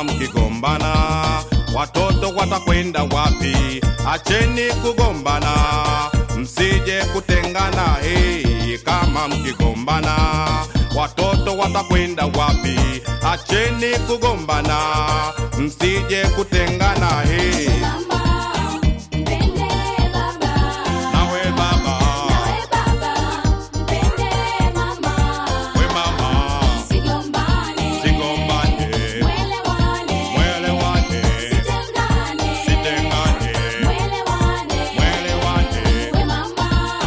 kama mkigombana watoto watakwenda wapi? Acheni kugombana, msije kutengana. Hey, kama mkigombana watoto watakwenda wapi? Acheni kugombana, msije kutengana. Hey, Mama, mpende baba. nawe baba, Nawe baba, mpende mama. we mama, Sigombane. sigombane, Mwelewane. mwelewane, Sitengane. sitengane, Mwelewane. mwelewane, We mama,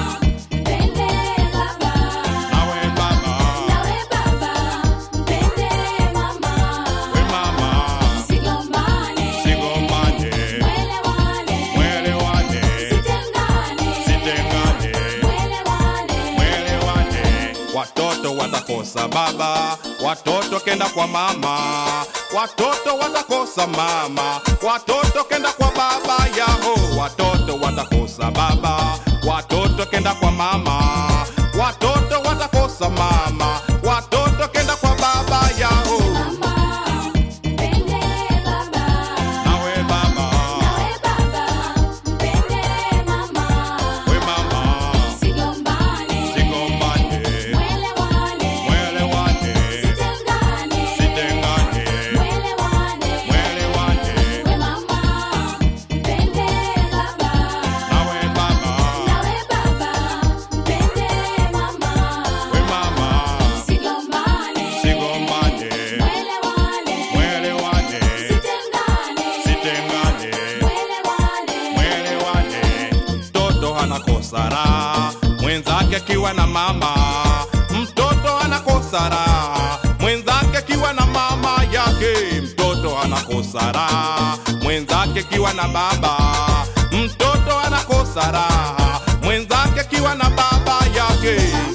mpende baba. nawe baba, Nawe baba, mpende mama. we mama, Sigombane. sigombane, Mwelewane. mwelewane, Sitengane. sitengane, Mwelewane. mwelewane. Watoto watakosa baba, watoto kenda kwa mama, watoto watakosa mama, watoto kenda kwa baba yaho, watoto watakosa baba, watoto kenda kwa mama, watoto watakosa mama, watoto kenda kwa baba yaho. Mama, mpende baba. Nawe baba, Nawe baba, mpende mama. we mama, Sigombane. sigombane, Mwelewane. mwelewane, Sitengane. sitengane, Mwelewane. mwelewane, We mama, mpende baba. nawe baba, Nawe baba, mpende mama. we mama, Sigombane. sigombane, Mwelewane. mwelewane, Sitengane. sitengane, Mwelewane. mwelewane. Mtoto anakosa raha mwenzake akiwa na mama, mtoto anakosa raha mwenzake akiwa na mama yake, mtoto anakosa raha mwenzake akiwa na baba, mtoto anakosa raha mwenzake akiwa na baba yake.